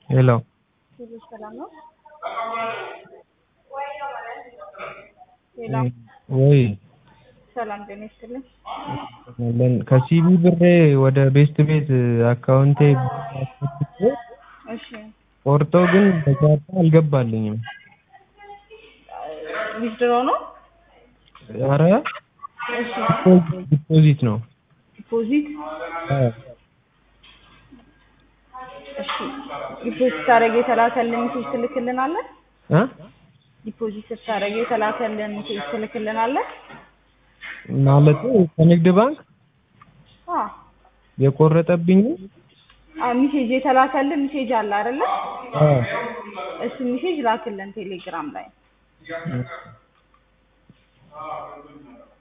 ሄሎ ሁሉ ሰላም ነው? ሄሎ ወይ ሰላም ጤና ይስጥልኝ። ለን- ከሲቢ ብሬ ወደ ቤስት ቤት አካውንቴ አስገብቼ እሺ ቆርጦ ግን በቻርታ አልገባልኝም። ዊዝድሮ ነው? ኧረ እሺ ዲፖዚት ነው። ዲፖዚት አዎ። እሺ ዲፖዚት ስታደርግ የተላከልን ሜሴጅ ትልክልናለህ? እ ዲፖዚት ስታደርግ የተላከልን ሜሴጅ ትልክልናለህ? ማለት ከንግድ ባንክ አ የቆረጠብኝ አ ሜሴጅ የተላከልን ሜሴጅ አለ አይደለ? አዎ። እሱ ሜሴጅ ላክልን ቴሌግራም ላይ።